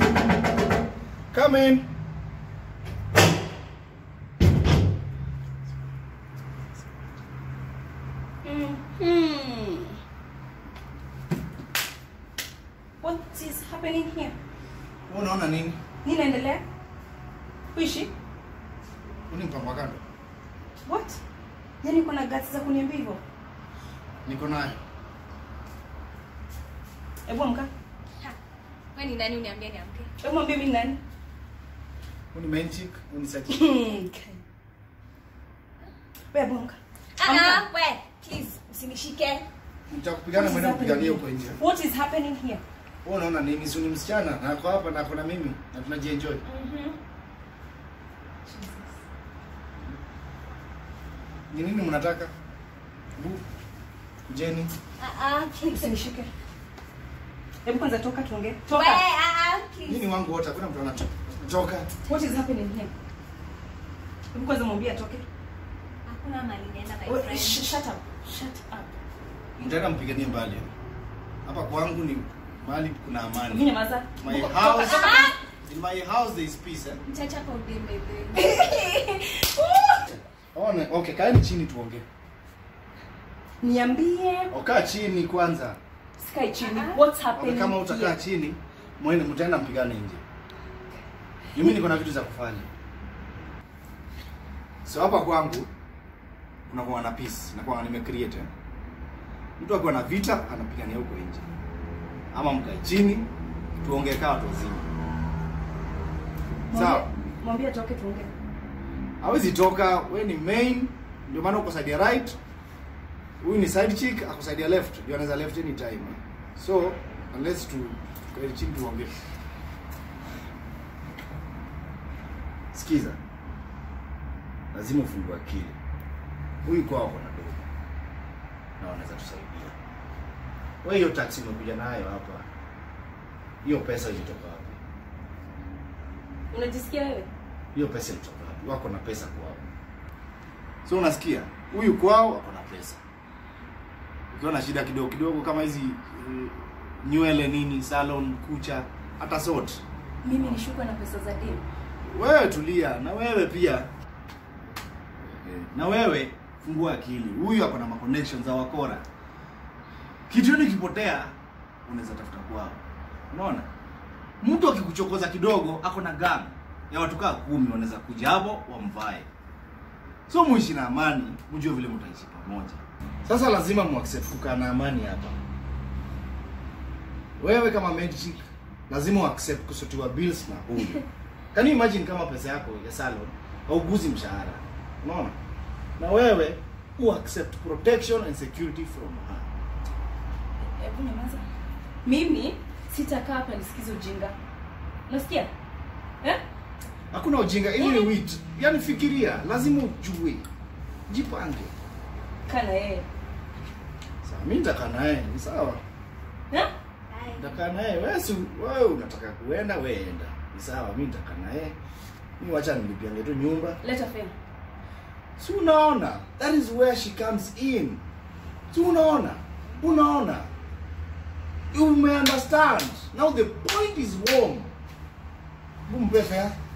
Come in. Hmm. What is happening here? Wewe unaona nini? Nini inaendelea? Kuishi? Huu ni mpango wa kando. What? Yaani uko na guts za kuniambia hivyo? Niko nayo. Hebu amka. Ha, wewe ni nani uniambie niamke? Hebu mwambie mimi ni nani? Huu ni main chick, huu ni side chick. Hmm. okay. Wewe hebu amka. Ah, Amka. ah, we, please, usinishike. Nitakupigana What is mwende happening mpiganie here? huko nje. What is happening here? Wewe unaona nini? Si ni msichana na ako hapa na ako na mimi na tunajienjoy. Mhm. Ni nini mnataka? Bu. Kujeni. Ah, ah, please. Usinishike. Hebu kwanza toka tuongee. We, Toka. ah, ah, please. Nini wangu wote hakuna mtu anatoka. Toka. What is happening here? Hebu kwanza mwambie atoke. Hakuna mali naenda my We- friend. sh- Shut up. Shut up. Mtaenda mpiganie mbali. Hapa kwangu ni mahali kuna Mimi amani. nyamaza. My Toka, house. toka. In my house there is peace. Eh? Mchacha kwa udembe, Ona, okay, kaeni chini tuongee. Niambie. Okaa chini kwanza. Sikai chini. Ah. What's Okay, happening kama utakaa here? chini, mwende mtaenda mpigane nje. Mimi niko na vitu za kufanya. So hapa kwangu kuna kwa na peace, na kwa nime create. eh. Mtu akiwa na vita anapigania huko nje. Ama mkae chini tuongee kama watu wazima. Sawa. Mwambie- Mwambie atoke tuongee. Hawezi toka, we ni main, ndio maana uko side ya right. Huyu ni side chick, ako side ya left. Ndio anaweza left any time. So, unless tu tukae chini tuongee. Sikiza. Lazima ufungue akili. Huyu kwao ako na dogo. Na wanaweza tusaidia. Wewe hiyo taxi umekuja nayo hapa. Hiyo pesa ilitoka wapi? Unajisikia wewe? hiyo pesa ilitoka wapi? Wako na pesa kwao. So unasikia, huyu kwao wako na pesa. Ukiwa na shida kidogo kidogo kama hizi uh, nywele nini, salon, kucha, hata sort, Mimi nishukwe na pesa za deni. wewe tulia, na wewe pia Eh, na wewe fungua akili. Huyu ako na ma connections za wakora. Kitu ni kipotea, unaweza tafuta kwao. Unaona? Mtu akikuchokoza kidogo, ako na gun ya watu kaa kumi, wanaweza kuja hapo wamvae. So muishi na amani, mjue vile mtaishi pamoja. Sasa lazima muaccept kukaa na amani hapa. Wewe kama maid chick, lazima uaccept kusotiwa bills na huyu. Can you imagine kama pesa yako ya salon hauguzi mshahara? Unaona? Na wewe u accept protection and security from her. Hebu nyamaza. Mimi sitakaa hapa nisikize ujinga. Unasikia? Eh? Hakuna ujinga, ili ni wit. Yaani fikiria, lazima ujue. Jipange. Kaa na yeye. Sawa, mimi nitakaa naye, ni sawa. Eh? Bye. Nitakaa naye, wewe si wewe unataka kuenda, wewe enda. Ni sawa, mimi nitakaa naye. Mimi wacha nilipiange tu nyumba. Leta fare. Si unaona? That is where she comes in. Si unaona? Unaona? You may understand. Now the point is warm. Bumpe fare.